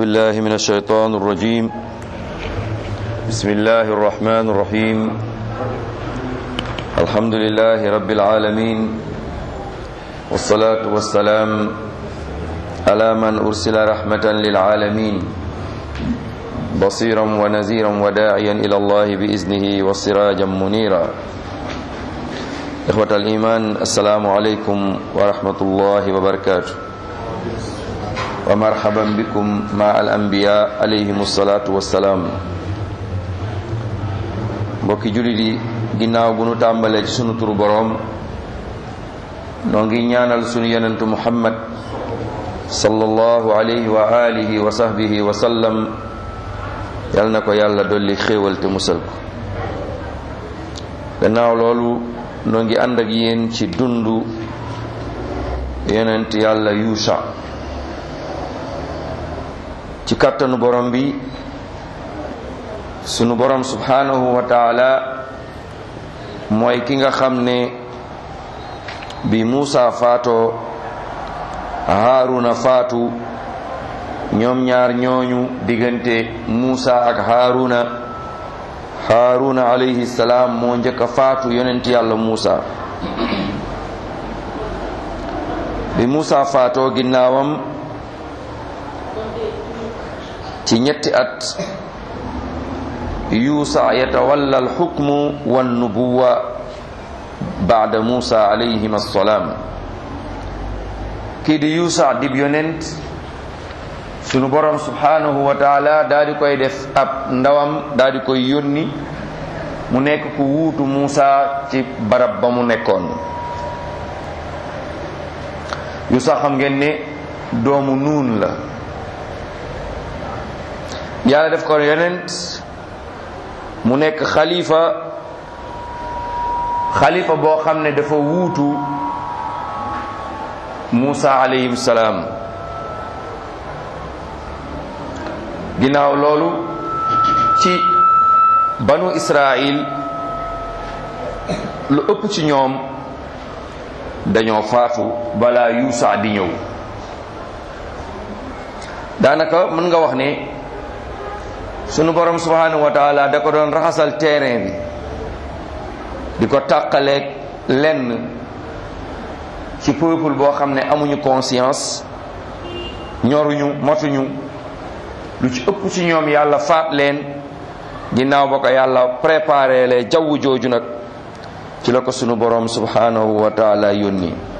بالله من الشيطان الرجيم بسم الله الرحمن الرحيم الحمد لله رب العالمين والصلاة والسلام على من أرسل رحمة للعالمين بصيرا ونذيرا وداعيا إلى الله بإذنه وسراجا منيرا إخوة الإيمان السلام عليكم ورحمة الله وبركاته ومرحبا بكم مع الأنبياء عليهم الصلاة والسلام mbokki jullit yi ginnaaw bu nu tàmbalee ci sunu turu boroom noo ngi ñaanal sunu yonentu muhammad sallallahu alayhi wa alihi wa sahbihi wa sallam yal na ko yàlla dolli xéewal te musal ko gannaaw loolu noo ngi ànd ak yéen ci dundu yonent yàlla yuusa ci kàttanu borom bi sunu borom subhanahu wa taala mooy ki nga xam ne bi Muusa faatoo Haaruna faatu ñoom ñaar ñooñu diggante Muusa ak Haaruna Haaruna alayhi salaam moo njëkk a faatu yonent yàlla Muusa bi Muusa faatoo ginnaawam ci ñetti at yuusa yatawalla alxukmu wannubuwa baada muusa alayhim assalaam kii di yuusa dib yonent sunu borom subhanahu wa taala daa di koy def ab ndawam daa di koy yónni mu nekk ku wuutu muusa ci barab ba mu nekkoon yuusa xam ngeen ne doomu nuun la yàlla def ko yonent mu nekk xalifa xalifa boo xam ne dafa wuutu Muusa alayhim salaam ginnaaw loolu ci banu Israil lu ëpp ci ñoom dañoo faatu balaa Yuusa di ñëw daanaka mën nga wax ne sunu borom subhanahu wa taala da ko doon raxasal terrain bi di ko tàqaleeg lenn ci peuple boo xam ne amuñu conscience ñoruñu matuñu lu ci ëpp ci ñoom yàlla faat leen ginnaaw ba ko yàlla préparé le jaww jooju nag ci la ko sunu borom subhanahu wa taala yónni